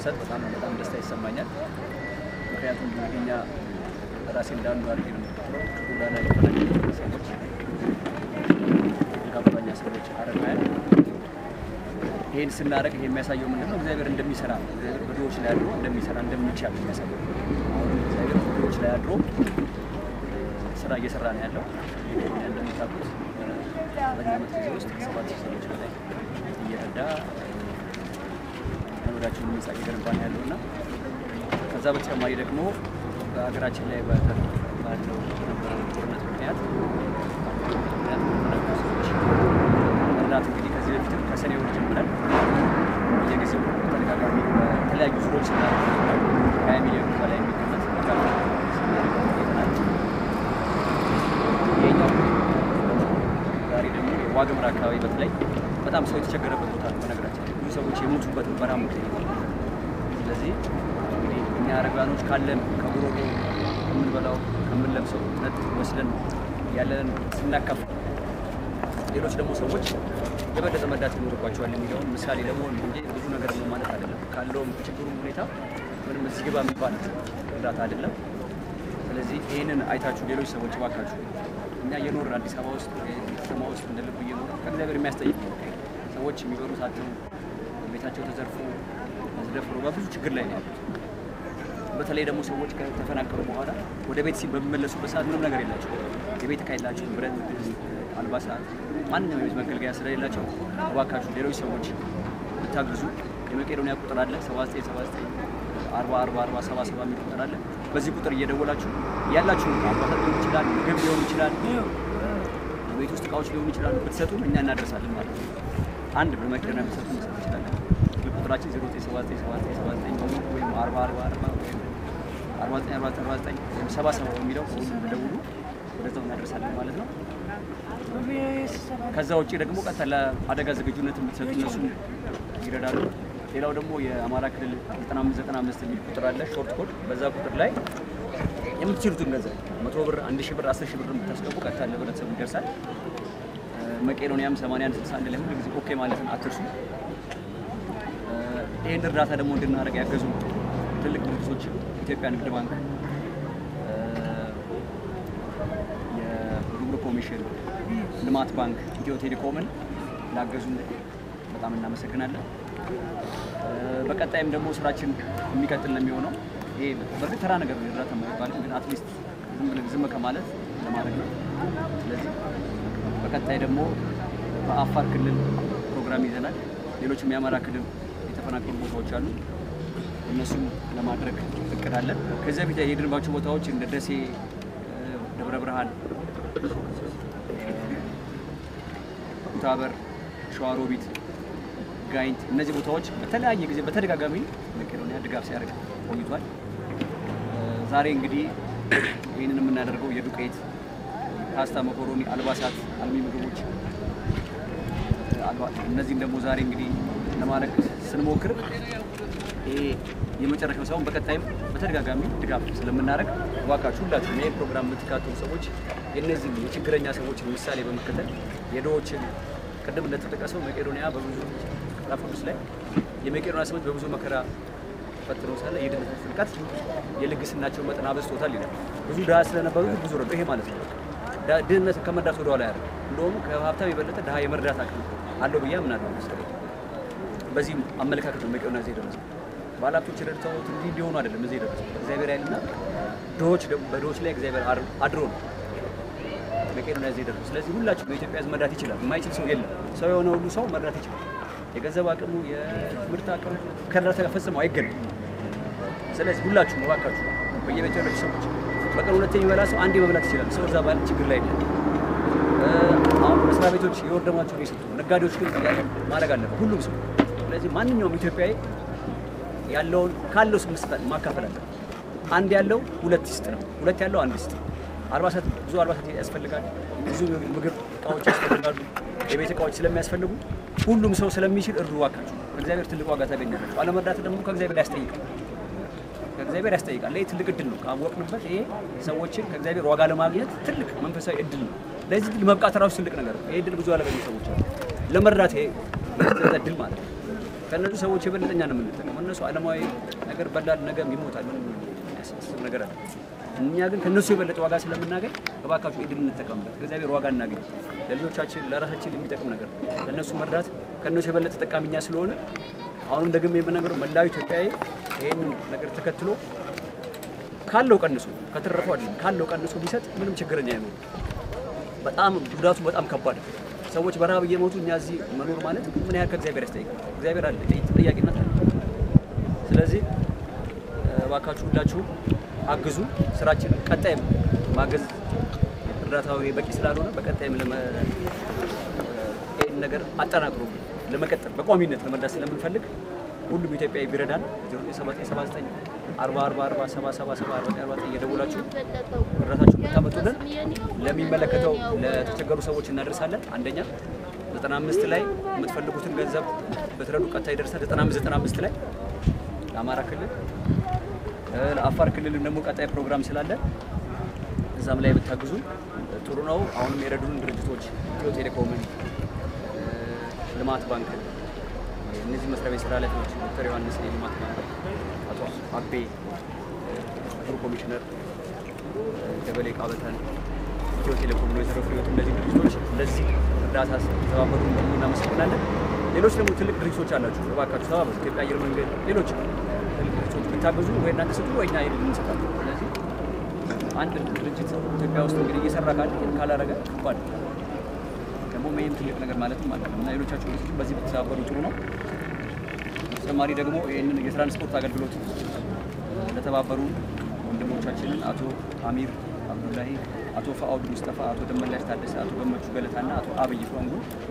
ስሰጥ በጣም በጣም ደስታ ይሰማኛል። ምክንያቱም እንግዲህ እኛ ራሴ እንዳንዱ አድርጌ ነው የምቆጥረው። ጎዳና የተፈናቀሉ ሰዎች፣ ጋብተኛ ሰዎች፣ አረጋውያን ይህን ስናደርግ ይሄ የሚያሳየው ምንድን ነው? እግዚአብሔር እንደሚሰራ ነው። እግዚአብሔር በድሆች ላይ አድሮ እንደሚሰራ እንደሚቻል ነው የሚያሳየው። አሁን እግዚአብሔር በድሆች ላይ አድሮ ስራ እየሰራ ነው ያለው። እኛ እንደምታውቁት በኛ ዓመት ጊዜ ውስጥ ሰባት ሺህ ሰዎች በላይ እየረዳ ወዳቸውን ህንጻ እየገነባ ነው ያለው እና ከዛ በተጨማሪ ደግሞ በሀገራችን ላይ በተ- ባለው በነበረው ጦርነት ምክንያት ምክንያት በተፈናቀሉ ሰዎች እርዳት እንግዲህ ከዚህ በፊትም ከሰኔ ወር ጀምረን በየጊዜው በተደጋጋሚ በተለያዩ ዙሮች ስናደርግ ነበር። ከሀያ ሚሊዮን በላይ የሚገመት ድጋፍ ስናደርግ ቆይተናል። ይሄኛው ዛሬ ደግሞ የዋግምራ አካባቢ በተለይ በጣም ሰው የተቸገረበት ቦታ ነው። በነገራችን ላይ ብዙ ሰዎች የሞቱበት በራ ምክንያት ስለዚህ እንግዲህ እኛ አረጋኖች ካለን ከጉሮሮ ከምንበላው ከምንለብሰው ነት ወስደን ያለንን ስናካፍል ሌሎች ደግሞ ሰዎች የበለጠ መርዳት ይኖርባቸዋል የሚለውን ምሳሌ ለመሆን ነው እንጂ ብዙ ነገር ነው ማለት አይደለም። ካለውም ችግሩም ሁኔታ ምንም እዚህ ግባ የሚባል እርዳታ አይደለም። ስለዚህ ይህንን አይታችሁ ሌሎች ሰዎች እባካችሁ እኛ እየኖርን አዲስ አበባ ውስጥ ወይ ከተማ ውስጥ እንደ ልብ እየኖር ከእግዚአብሔር የሚያስጠይቅ ነው። ሰዎች የሚበሉት አጥተው ቤታቸው ተዘርፎ ተደፍሮ በብዙ ችግር ላይ ነው ያሉት። በተለይ ደግሞ ሰዎች ከተፈናቀሉ በኋላ ወደ ቤት ሲ በሚመለሱበት ሰዓት ምንም ነገር የላቸው። የቤት እቃ የላቸው፣ ብረት፣ ድስት፣ አልባሳት፣ ማንኛውም የቤት መገልገያ ስለሌላቸው እባካችሁ ሌሎች ሰዎች ብታግዙ የመቄዶንያ ቁጥር አለ 7979 40 40 40 70 70 የሚል ቁጥር አለ። በዚህ ቁጥር እየደወላችሁ ያላችሁ አልባሳት ሊሆን ይችላል፣ ምግብ ሊሆን ይችላል፣ የቤት ውስጥ እቃዎች ሊሆኑ ይችላሉ። ብትሰጡን እኛ እናደርሳለን ማለት ነው። አንድ በመቄዶንያ ብትሰጡ መስጠት ይችላለን። ስልክ ቁጥራችን 09797979 ወይም 40 40 40 ወይም 49 49 ወይም 77 የሚለው ሁሉም ብደውሉ ወደዛው እናደርሳለን ማለት ነው። ከዛ ውጭ ደግሞ ቀጥታ ለአደጋ ዝግጁነት የምትሰጡ እነሱ ይረዳሉ። ሌላው ደግሞ የአማራ ክልል 9595 የሚል ቁጥር አለ፣ ሾርት ኮድ። በዛ ቁጥር ላይ የምትችሉትን ገንዘብ መቶ ብር፣ አንድ ሺህ ብር፣ አስር ሺህ ብር የምታስገቡ ቀጥታ ለህብረተሰቡ ይደርሳል። መቄዶንያም 8161 ላይ ሁሉ ጊዜ ኦኬ ማለትን አትርሱ። ይህን እርዳታ ደግሞ እንድናደርግ ያገዙ ትልቅ ድርጅቶች ኢትዮጵያ ንግድ ባንክ፣ የጉምሩክ ኮሚሽን፣ ልማት ባንክ፣ ኢትዮ ቴሌኮምን ላገዙ በጣም እናመሰግናለን። በቀጣይም ደግሞ ስራችን የሚቀጥል ነው የሚሆነው። ይሄ በእርግጥ ተራ ነገር ነው እርዳታ የማይባልም ግን አትሊስት ዝም ብለን ዝም ከማለት ለማድረግ ነው። ስለዚህ በቀጣይ ደግሞ በአፋር ክልል ፕሮግራም ይዘናል። ሌሎችም የአማራ ክልል የተፈናቀሉ ቦታዎች አሉ። እነሱም ለማድረግ እቅድ አለን። ከዚያ በፊት የሄድንባቸው ቦታዎች እንደ ደሴ፣ ደብረ ብርሃን፣ ኩታበር፣ ሸዋሮቢት፣ ጋይንት እነዚህ ቦታዎች በተለያየ ጊዜ በተደጋጋሚ መቄዶንያ ድጋፍ ሲያደርግ ቆይቷል። ዛሬ እንግዲህ ይህንን የምናደርገው የዱቄት ፓስታ፣ መኮሮኒ፣ አልባሳት፣ አልሚ ምግቦች እነዚህም ደግሞ ዛሬ እንግዲህ ለማድረግ ስንሞክር ይሄ የመጨረሻው ሳይሆን በቀጣይም በተደጋጋሚ ድጋፍ ስለምናደርግ እባካችሁ ሁላችሁም ይህ ፕሮግራም የምትካተሉ ሰዎች የእነዚህ የችግረኛ ሰዎችን ምሳሌ በመከተል የድሆችን ቅድም እንደተጠቀሰው መቄዶንያ በብዙ መጽሐፍ ቅዱስ ላይ የመቄዶንያ ሰዎች በብዙ መከራ ፈትነው ሳለ የድህነት ጥልቀት የልግስናቸው መጠን አበዝቶታል ይላል። ብዙ ድሃ ስለነበሩ ብዙ ረዱ። ይሄ ማለት ነው ድህነት ከመርዳት ወደኋላ ያደርግ እንደውም ከሀብታም የበለጠ ድሃ የመርዳት አቅም አለው ብዬ አምናለሁ። መሰለኝ በዚህም አመለካከት ነው መቄዶንያ እዚህ የደረሰው። ባለሀብቶች ረድተውት እንዲህ እንዲሆኑ አይደለም እዚህ የደረሰው እግዚአብሔር ኃይልና ድሆች ደግሞ በድሆች ላይ እግዚአብሔር አድሮ ነው መቄዶንያ እዚህ የደረሰው። ስለዚህ ሁላችሁ በኢትዮጵያ ሕዝብ መርዳት ይችላል። የማይችል ሰው የለም። ሰው የሆነ ሁሉ ሰው መርዳት ይችላል። የገንዘብ አቅሙ የትምህርት አቅሙ ከእርዳታ ፈጽሞ አይገናም። ስለዚህ ሁላችሁ እባካችሁ በየቤቱ ያላችሁ ሰዎች በቀን ሁለቴ የሚበላ ሰው አንዴ መብላት ይችላል። ሰው እዛ ባለ ችግር ላይ ነው። አሁን መስሪያ ቤቶች የወር ደመወዛቸውን እየሰጡ ነው። ነጋዴዎች ግን ማድረግ አለበት ሁሉም ሰው። ስለዚህ ማንኛውም ኢትዮጵያዊ ያለውን ካለው ሰው መስጠት ማካፈል አለበት። አንድ ያለው ሁለት ይስጥ ነው። ሁለት ያለው አንድ ይስጥ። አልባሳት ብዙ አልባሳት ያስፈልጋል። ብዙ ምግብ እቃዎች ያስፈልጋሉ። የቤት እቃዎች ስለሚያስፈልጉ ሁሉም ሰው ስለሚችል እርዱ እባካችሁ። ከእግዚአብሔር ትልቅ ዋጋ ታገኛላችሁ። አለመርዳት ደግሞ ከእግዚአብሔር ያስጠይቃል ከእግዚአብሔር ያስጠይቃል። ይህ ትልቅ እድል ነው። ካወቅንበት ይሄ ሰዎችን ከእግዚአብሔር ዋጋ ለማግኘት ትልቅ መንፈሳዊ እድል ነው። ለዚህ እድል መብቃት ራሱ ትልቅ ነገር ነው። ይህ እድል ብዙ ያለገኙ ሰዎች አሉ። ለመርዳት ይሄ እድል ማለት ነው። ከእነዚህ ሰዎች የበለጠ እኛ ነው የምንጠቀመው። እነሱ ዓለማዊ ነገር በላል ነገም ይሞታል። ምንም የሚያሳስብ ነገር አለ። እኛ ግን ከእነሱ የበለጠ ዋጋ ስለምናገኝ እባካችሁ ኢድን እንጠቀምበት። ከእግዚአብሔር ዋጋ እናገኝ። ለልጆቻችን ለራሳችን የሚጠቅም ነገር ለእነሱ መርዳት ከእነሱ የበለጠ ተጠቃሚ እኛ ስለሆነ አሁንም ደግሜ የምናገረው መላው ኢትዮጵያዊ ይህንን ነገር ተከትሎ ካለው ቀንሶ ከተረፈው አይደለም ካለው ቀንሶ ቢሰጥ ምንም ችግረኛ አይኖርም። በጣም ጉዳቱ በጣም ከባድ ነው። ሰዎች በረሃብ እየሞቱ እኛ እዚህ መኖር ማለት ምን ያህል ከእግዚአብሔር ያስጠይቃል። እግዚአብሔር አለ ተጠያቂነት አለ። ስለዚህ እባካችሁ ሁላችሁም አግዙ። ስራችንን ቀጣይም ማገዝ እርዳታው በቂ ስላልሆነ በቀጣይም ለመ ይህን ነገር አጠናክሮ ለመቀጠል በቋሚነት ለመርዳት ስለምንፈልግ ሁሉም ኢትዮጵያዊ ቢረዳን 0979 40 40 40 77 70 49 እየደወላችሁ እርዳታችሁን ብታመጡልን ለሚመለከተው ለተቸገሩ ሰዎች እናደርሳለን። አንደኛ 95 ላይ የምትፈልጉትን ገንዘብ በትረዱ ቀጥታ ይደርሳል። 95 95 ላይ ለአማራ ክልል ለአፋር ክልልም ደግሞ ቀጣይ ፕሮግራም ስላለ እዛም ላይ ብታግዙ ጥሩ ነው። አሁንም የረዱን ድርጅቶች ኢትዮ ቴሌኮምን፣ ልማት ባንክ፣ እነዚህ መስሪያ ቤት ስራ ኃላፊዎች ዶክተር ዮሐንስ የልማት ባንክ፣ አቶ አቤ ክቡር ኮሚሽነር ደበሌ ቃበተን፣ ኢትዮ ቴሌኮም ነው የተረፉ ህይወት እነዚህ ድርጅቶች ለዚህ እርዳታ ተባበሩ ደግሞ እናመሰግናለን። ሌሎች ደግሞ ትልቅ ድርጅቶች አላችሁ፣ እባካችሁ ተባበሩ። ኢትዮጵያ አየር መንገድ፣ ሌሎች ትልቅ ድርጅቶች ብታግዙ ወይ እናንተ ስጡ ወይ እኛ ሄደን እንሰጣለን። ስለዚህ አንድ ድርጅት ኢትዮጵያ ውስጥ እንግዲህ እየሰራ ካለ ይህን ካላረገ ከባድ ነው። ደግሞ ይህም ትልቅ ነገር ማለትም ማለት ነው እና ሌሎቻችሁ ድርጅቶች በዚህ ብትተባበሩ ጥሩ ነው። በተጨማሪ ደግሞ ይህንን የትራንስፖርት አገልግሎት ለተባበሩ ወንድሞቻችንን አቶ አሚር አብዱላሂ፣ አቶ ፈአውድ ሙስጠፋ፣ አቶ ደመላሽ ታደሰ፣ አቶ ገመቹ ገለታና አቶ አብይ ፎንጉ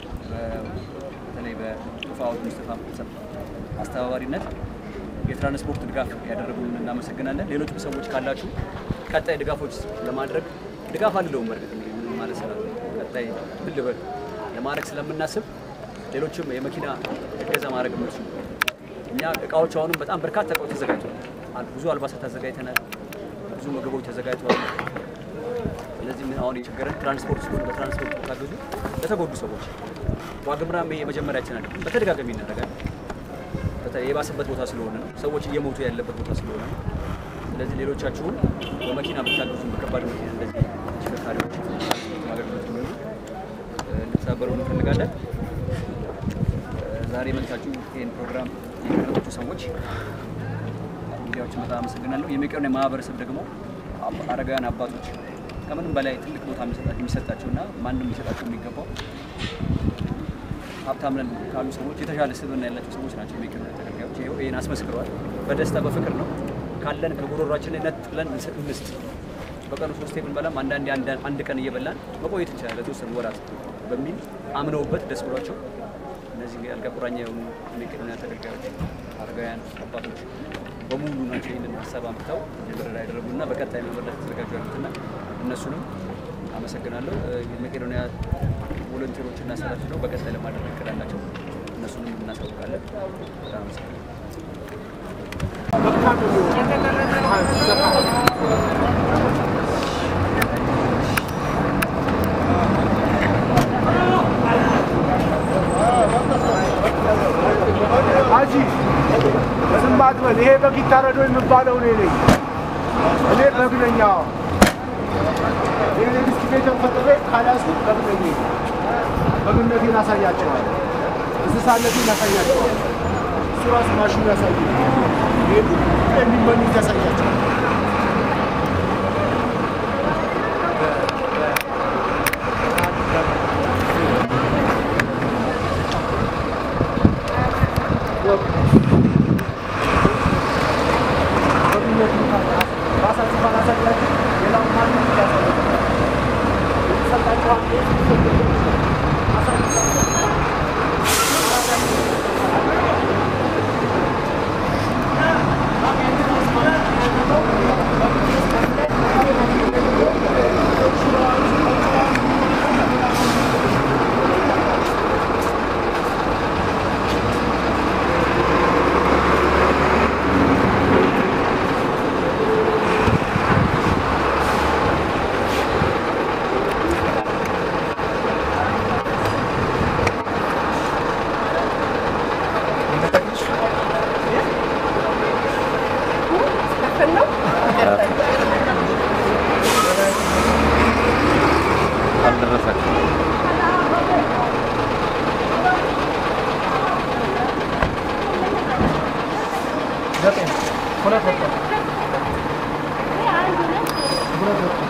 በተለይ በአቶ ፈአውድ ሙስጠፋ አስተባባሪነት የትራንስፖርት ድጋፍ ያደረጉልን እናመሰግናለን። ሌሎችም ሰዎች ካላችሁ ቀጣይ ድጋፎች ለማድረግ ድጋፍ አልለውም በእርግጥ እንግዲህ ምን ማለት ስላለ ቀጣይ ምን ልበል ለማድረግ ስለምናስብ ሌሎችም የመኪና እገዛ ማድረግ የምትችሉ እኛ እቃዎች አሁንም በጣም በርካታ እቃዎች ተዘጋጅተዋል። ብዙ አልባሳት አዘጋጅተናል። ብዙ ምግቦች ተዘጋጅተዋል። ስለዚህ ምን አሁን የቸገረን ትራንስፖርት ሲሆን በትራንስፖርት ታገዙ ለተጎዱ ሰዎች ዋግምራም የመጀመሪያችን አለ በተደጋጋሚ ይናደርጋል። በተለይ የባሰበት ቦታ ስለሆነ ነው። ሰዎች እየሞቱ ያለበት ቦታ ስለሆነ ነው። ስለዚህ ሌሎቻችሁም በመኪና ብታገዙ በከባድ መኪና እንደዚህ ተሽከርካሪዎች አገልግሎት የሚሆኑ እንድትተባበሩ እንፈልጋለን። ዛሬ መልካችሁ ይህን ፕሮግራም የመረጣችሁ ሰዎች ሚዲያዎችን በጣም አመሰግናለሁ። የመቄዶንያ ማህበረሰብ ደግሞ አረጋውያን አባቶች ከምንም በላይ ትልቅ ቦታ የሚሰጣቸው እና ማንም ሊሰጣቸው የሚገባው ሀብታም ነን ካሉ ሰዎች የተሻለ ስብዕና ያላቸው ሰዎች ናቸው። የመቄዶንያ ተገልጋዮች ይኸው ይህን አስመስክረዋል። በደስታ በፍቅር ነው ካለን ከጉሮሯችን ነጥለን እንስጥ። በቀኑ ሶስቴ ብንበላም አንዳንዴ አንድ ቀን እየበላን መቆየት እንችላለን ለተወሰኑ ወራት በሚል አምነውበት ደስ ብሏቸው እነዚህ የአልጋ ቁራኛ የሆኑ የመቄዶንያ ተገልጋዮች አረጋውያን አባቶች በሙሉ ናቸው ይህንን ሀሳብ አምጥተው እንዲረዳ ያደረጉና በቀጣይ መመለስ ተዘጋጁ ያሉትና እነሱንም አመሰግናለሁ። የመቄዶንያ ቮለንቲሮች እና ሰራተኞች ነው በቀጣይ ለማድረግ እቅድ አላቸው። እነሱንም እናሳውቃለን። በጣም አመሰግናለሁ። አጂ ዝም አትበል። ይሄ በግ ይታረዶ የሚባለው እኔ ነኝ። እኔ በግ ነኝ። አዎ ይህን ዲስክሬተር ፈጥሬ ካላስኩ በግ ነኝ። በግነቴን አሳያቸዋል። እንስሳነቴን ያሳያቸዋል። እሱ ራሱ ማሽኑ ያሳይ ይሄ የሚመኙት ያሳያቸዋል። ዘጠኝ ሁለት ወጥቷል። ሁለት ወጥቷል።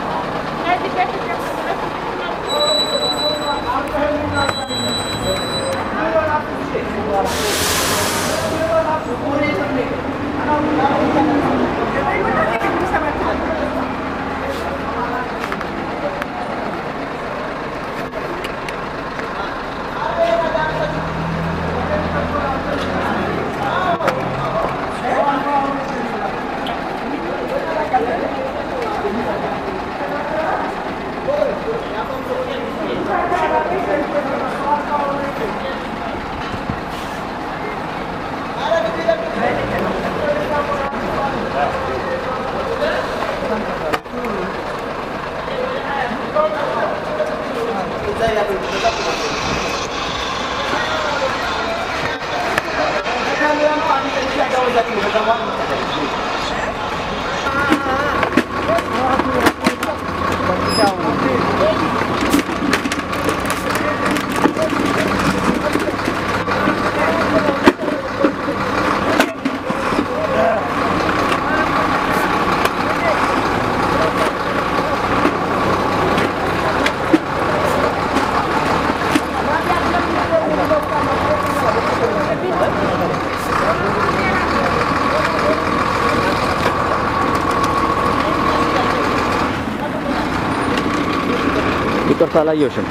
ይቅርታ አላየሁሽም።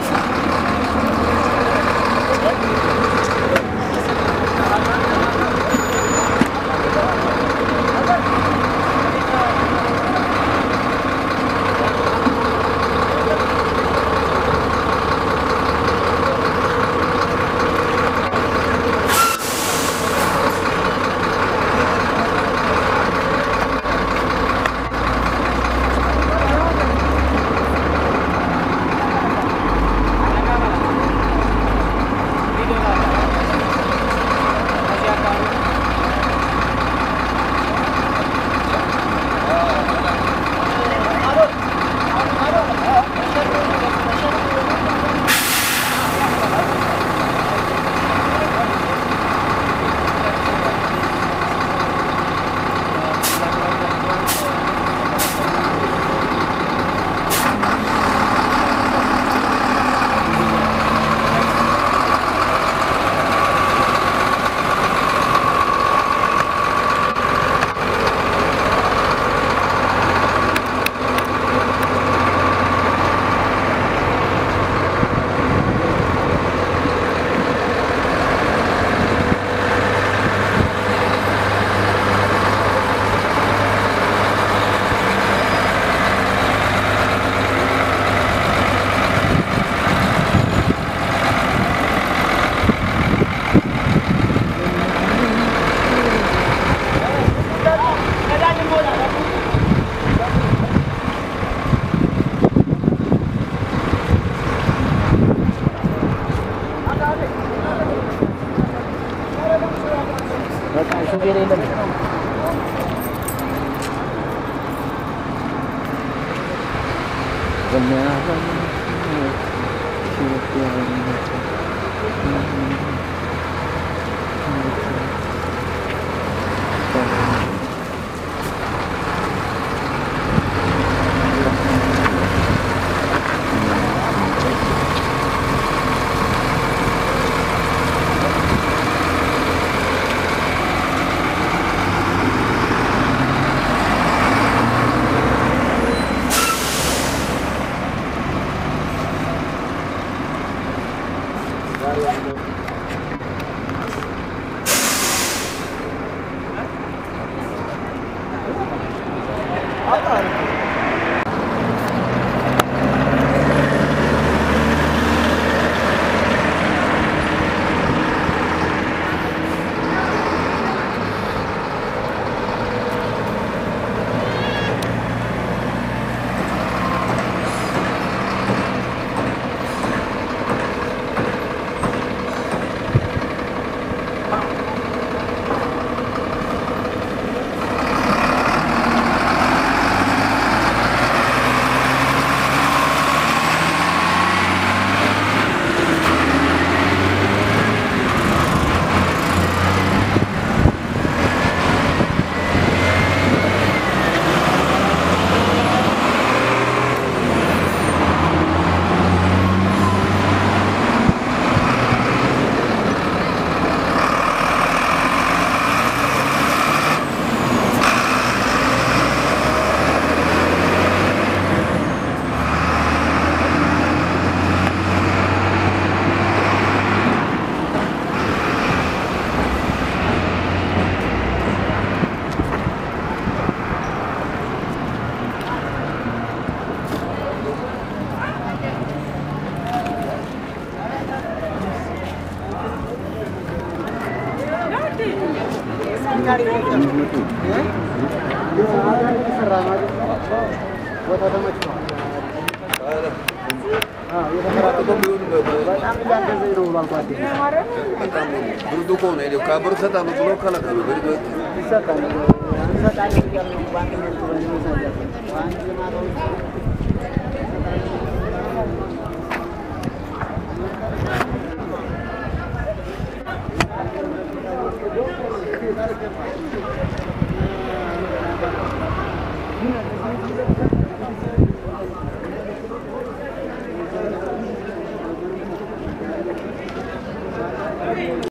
በቃ ሹፌር የለም። ቦታ ተመችቷል። በጣም እያገዘኝ ነው ብሏል ጓደኛዬ። ብርዱ ከሆነ ሄደው ከብር እሰጣለሁ ብሎ ከለከሉ። ብርዱ ይሰጣል እንሰጣለን እያልን ነው በአንድነት ብለን እንሰጣለን። በአንድ ልማታዊ